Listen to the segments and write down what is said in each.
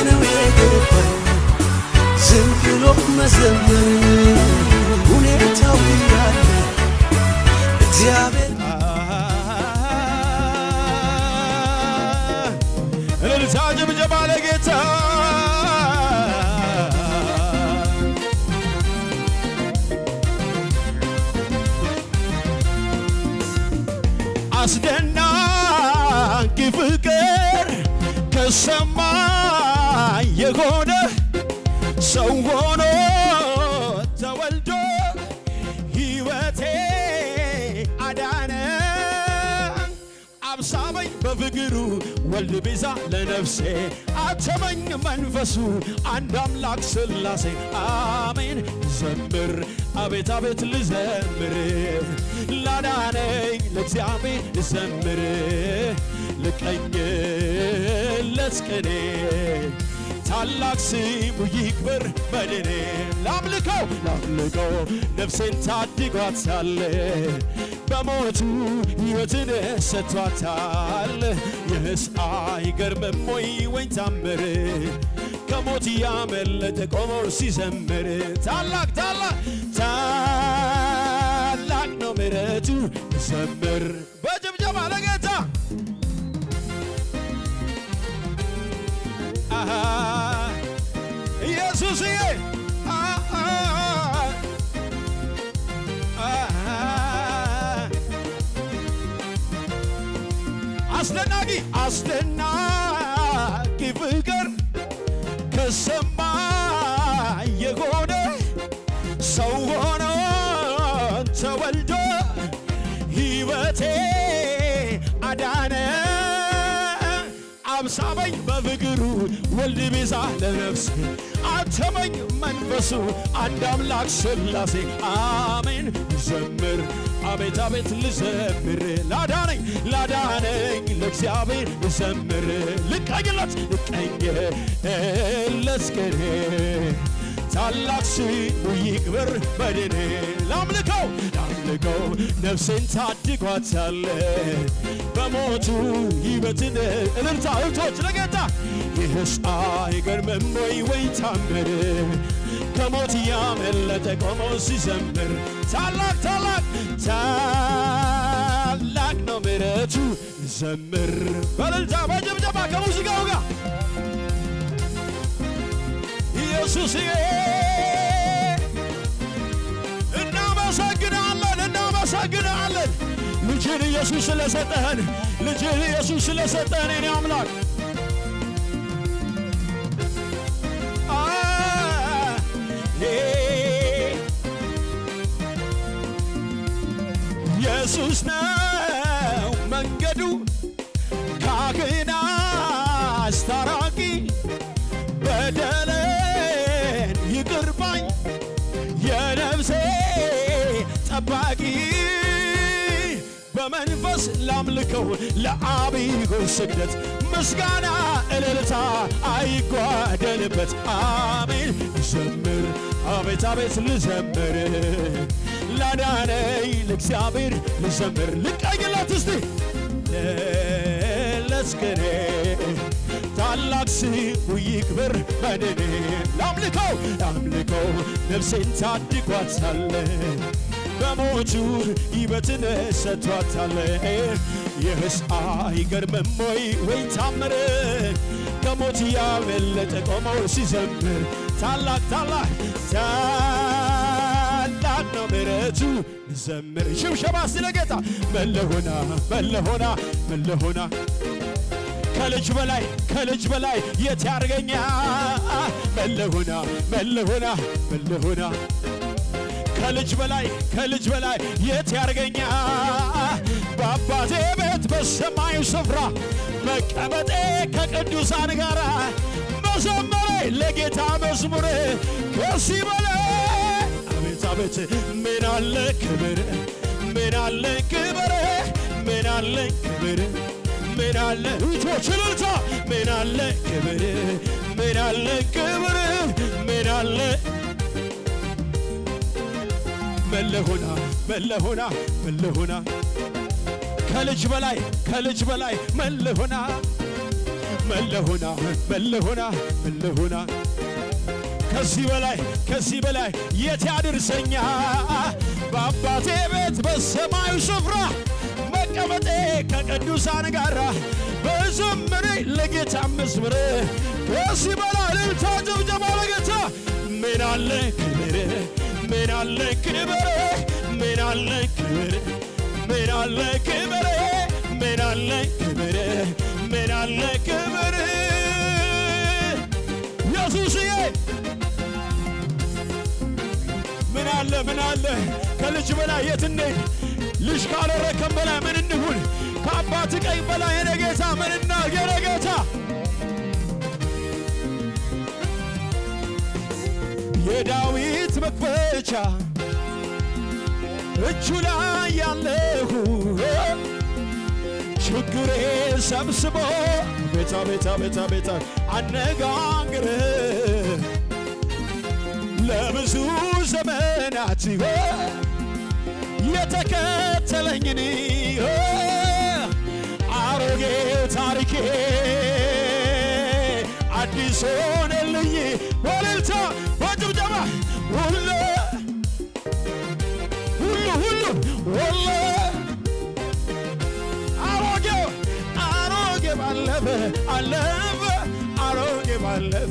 ነው የገባኝ ዝም ብሎ መዘመር ሁኔታው ያለ እግዚአብሔር እልልታ ጭብጨባ ለጌታ አስደናቂ ፍቅር ከሰማይ የሆነ ሰው ሆኖ ተወልዶ ሕይወቴ አዳነ አብሳበኝ በፍቅሩ ወልድ ቤዛ ለነፍሴ አተመኝ መንፈሱ አንድ አምላክ ስላሴ አሜን ዘምር አቤት አቤት ልዘምር ላዳነኝ ለእግዚአብሔር ዘምር ልቀኝለት ቅኔ ታላቅ ስሙ ይክበር በድኔ ላምልከው ላምልከው ነፍሴን ታድጓታል በሞቱ ሕይወትን ሰጥቷታል ይህስ አይገርምም ወይ ወይ ታምር ከሞት ያመለጠ ቆሞ ሲዘምር ታላቅ ታላቅ ታላቅ ነው ምሕረቱ ዘምር በጭብጨባ ለጌታ አሃ ኢየሱስዬ አሃ አሃ አስደናቂ አስደናቂ ፍቅር ከሰማይ የሆነ ሰው ሆኖ ተወልዶ ሕይወቴ አዳነ አብሳበኝ በፍቅሩ ወልድ ቤዛ ለነፍሴ አተመኝ መንፈሱ አንድ አምላክ ስላሴ አሜን ዘምር አቤት አቤት ልዘምር ላዳነኝ ላዳነኝ ለእግዚአብሔር ዘምር ልቀኝለት ልቀኝለት ቅኔ ታላቅ ስሙ ይክበር በድኔ ላምልከው ላምልከው ነፍሴን ታድጓታል በሞቱ ሕይወትን እልልታ እህቶች ለጌታ ይህስ አይገርምም ወይ ወይ ታምር ከሞት ያመለጠ ቆሞ ሲዘምር ታላቅ ታላቅ ታላቅ ነው ምሕረቱ ዘምር በእልልታ በጭብጨባ ከሙዚቃው ጋር ኢየሱስዬ እናመሰግናለን እናመሰግናለን ልጅን ኢየሱስ ስለሰጠህን ልጅን ኢየሱስ ስለሰጠህን የኔ አምላክ አ ሄ ኢየሱስ ነው መንገዱ ካህን አስታራቂ በደሌን ይቅር ባይ የነፍሴ ጠባቂ በመንፈስ ላምልከው ለአብይ ስግደት ምስጋና እልልታ አይጓደልበት አሜን ዘምር አቤት አቤት ልዘምር ላዳነኝ ለእግዚአብሔር ልዘምር ልቀኝለት እስቲ ለስገኔ ታላቅ ስሙ ይክበር በድኔ ላምልከው ላምልከው ነፍሴን ታድጓታል በሞቱ ሕይወትን ሰጥቷታል ይህስ አይገርምም ወይ ወይ ታምር ከሞት ያመለጠ ቆሞ ሲዘምር ታላቅ ታላቅ ታላቅ ነው ምሕረቱ ዘምር ሽብሸባ ስለ ጌታ መለሆና መለሆና መለሆና ከልጅ በላይ ከልጅ በላይ የት ያርገኛ መለሆና መለሆና መለሆና ከልጅ በላይ ከልጅ በላይ የት ያርገኛ በአባቴ ቤት በሰማዩ ስፍራ መቀመጤ ከቅዱሳን ጋር መዘመሬ ለጌታ መዝሙር ከዚህ በላይ አቤት አቤት ምን አለ ክብር ምን አለ ክብር ምን አለ ክብር ምን አለ እጆች እልልታ ምን አለ ክብር ምን አለ ክብር ምን አለ መለሆና መለሆና መለሆና ከልጅ በላይ ከልጅ በላይ መለሆና መለሆና መለሆና መለሆና ከዚህ በላይ ከዚህ በላይ የት ያድርሰኛ በአባቴ ቤት በሰማዩ ስፍራ መቀመጤ ከቅዱሳን ጋራ በዘመሬ ለጌታ መዝሙር ከዚህ በላይ እልልታ ጭብጨባ ለጌታ ምን አለ ክብር ምን አለ ክብር ምን አለ ክብር ምን አለ ክብር ምን አለ ክብር ምን አለ ክብር ኢየሱስዬ ምን አለ ምን አለ ከልጅ በላይ የት እንሂድ? ልጅ ካላረከም በላይ ምን እንሁን? ከአባት ቀኝ በላይ የኔ ጌታ ምን እናድርግ? የኔ ጌታ የዳዊት መክፈቻ እጁ ላይ ያለሁ ችግሬ ሰብስቦ ቤታ ቤታ ቤታ ቤታ አነጋግር ለብዙ ዘመናት የተከተለኝን አሮጌ ታሪኬ አዲስ ሆነልኝ በእልልታ በጭብጨባ ሁሉ ሁሉ ሁሉ ሁሉ አሮጌው አሮጌ ባለፈ አለፈ አሮጌ ባለፈ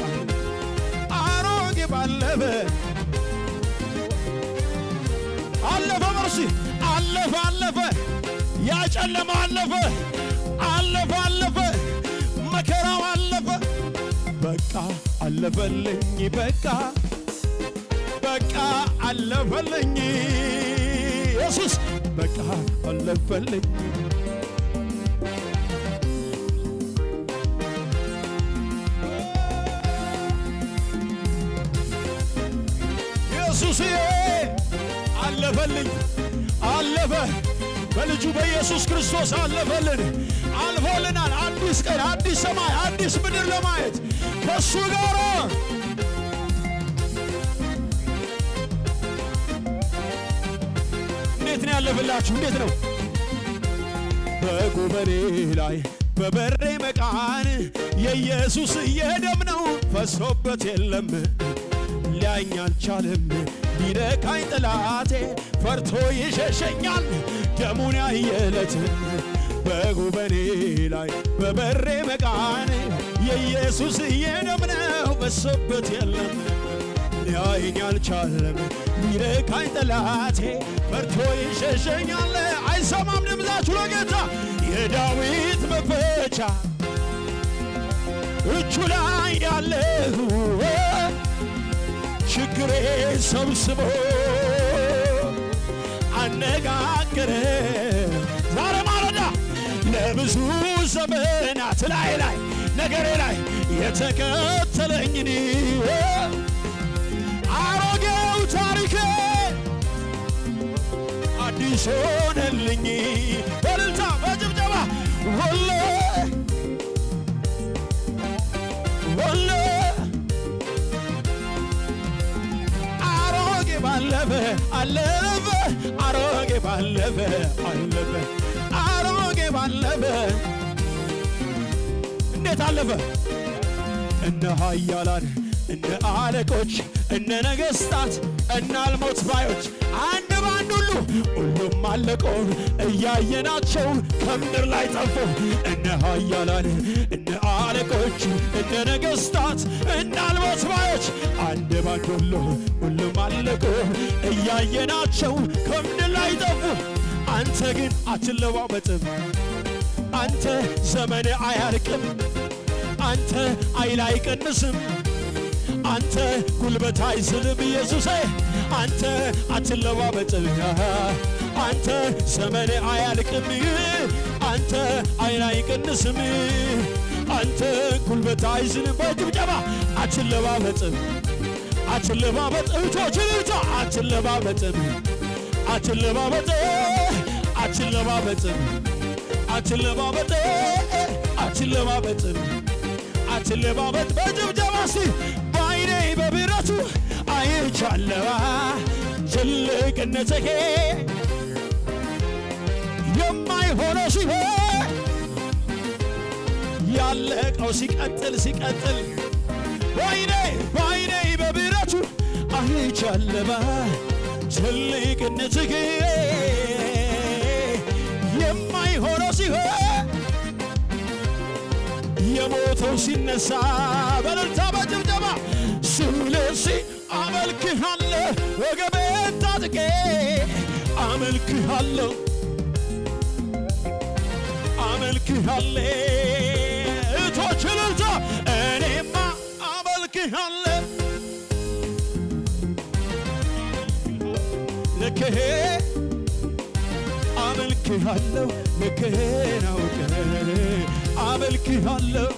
አሮጌ ባለፈ አለፈ መርሲ አለፈ አለፈ ያ ጨለማ አለፈ አለፈ አለፈ መከራው አለፈ በቃ አለፈልኝ በቃ በቃ አለፈልኝ ኢየሱስ በቃ አለፈልኝ ኢየሱስዬ አለፈልኝ አለፈ በልጁ በኢየሱስ ክርስቶስ አለፈልን አልፎልናል አዲስ ቀን አዲስ ሰማይ አዲስ ምድር ለማየት ከእሱ ጋር እንዴት ነው ያለፈላችሁ እንዴት ነው በጉበኔ ላይ በበሬ መቃን የኢየሱስ የደም ነው ፈሶበት የለም ሊያኝ አልቻለም ሊነካኝ ጠላቴ ፈርቶ ይሸሸኛል ደሙን ያየለት በጉበኔ ላይ በበሬ መቃን የኢየሱስ የደም ነው ፈሶበት የለም ሊያየኝ አልቻለም ሊነካኝ ጠላቴ ፈርቶ ይሸሸኛል አይሰማም ድምፃችሁ ለጌታ የዳዊት መክፈቻ እጁ ላይ ያለሁ ችግሬ ሰብስቦ አነጋገረ ዛሬ ማለዳ ለብዙ ዘመናት ላይ ላይ ነገሬ ላይ የተከተለኝን አሮጌው ታሪኬ አዲስ ሆነልኝ በልልታ በጭብጨባ ወሎ ወሎ አሮጌ ባለፈ አለፈ አሮጌ ባለፈ አለፈ አሮጌ ባለፈ እንዴት አለፈ እነ ኃያላን እነ አለቆች እነ ነገሥታት እነ አልሞት ባዮች አንድ ባንድ ሁሉ ሁሉም አለቆ እያየናቸው ከምድር ላይ ጠፉ እነ ኃያላን እነ አለቆች እነ ነገሥታት እነ አልሞት ባዮች አንድ ባንድ ሁሉ ሁሉም አለቆ እያየናቸው ከምድር ላይ ጠፉ አንተ ግን አትለዋወጥም አንተ ዘመን አያልቅም አንተ ኃይል አይቀንስም አንተ ጉልበት አይዝልም ኢየሱሴ አንተ አትለዋወጥም አንተ ዘመን አያልቅም አንተ ኃይል አይቀንስም አንተ ጉልበት አይዝልም በጭብጨባ አትለዋወጥም አትለዋወጥ እህቶች እህቶ አትለዋወጥም አትለዋወጥ አትለዋወጥም አትለዋወጥ አትለዋወጥም አትለባበጥ በጭብጨባ እስቲ በአይኔ በብረቱ አይቻለዋ ትልቅነትህ የማይሆነው ሲሆን ያለቀው ሲቀጥል ሲቀጥል በአይኔ በአይኔ በብረቱ አይቻለባ ትልቅነትህ የማይሆነው ሲሆን የሞተው ሲነሳ በእልልታ በጭብጨባ ስለዚህ አመልክሃለሁ ወገቤን ታጥቄ አመልክሃለሁ አመልክሃለሁ እቶች እልልታ እኔማ አመልክሃለሁ ልክሄ አመልክሃለሁ ልክህን አውቀ አመልክሃለሁ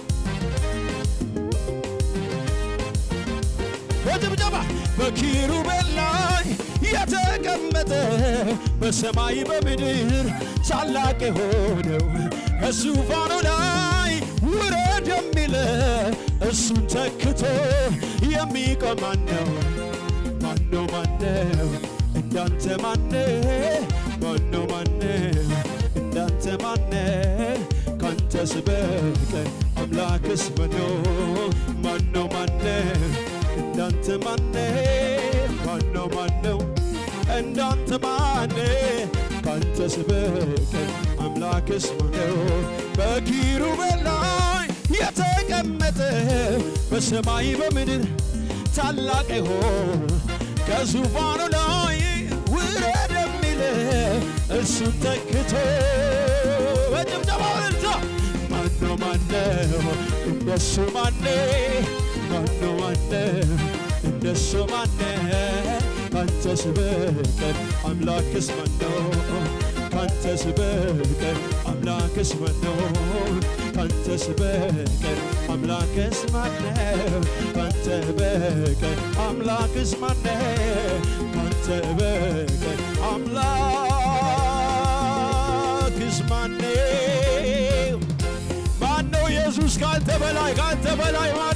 በጭብጨባ በኪሩቤል ላይ የተቀመጠ በሰማይ በምድር ታላቅ የሆነው ከዙፋኑ ላይ ውረድ የሚለ እሱን ተክቶ የሚቆም ማነው? ማነው? ማነው? እንዳንተ ማነ? ማነው? ማነው? እንዳንተ ማነ? ካንተስ በቀር አምላክስ መኖ ማነው? ማነው? እንዳንተ ማነ? ማነው? ማነው? እንዳንተ ማነ? ካንተስ በቀር አምላክስ ማነው? በኪሩቤል ላይ የተቀመጠ በሰማይ በምድር ታላቅ ይሆን ከዙፋኑ ላይ ውረድ የሚል እሱን ተክቶ በጭብጨባ እልልታ ማነው ማነው እንደሱ ማነ ማነው ማነው እንደሱ ማነ ካንተስ በቀር አምላክስ ማነው ካንተስ በቀር አምላክስ ማነው ካንተስ በቀር አምላክስ ማነው ካንተ በቀር አምላክስ ማነው ካንተ በቀር አምላክስ ማነው ማነው ኢየሱስ ካንተ በላይ ካንተ በላይ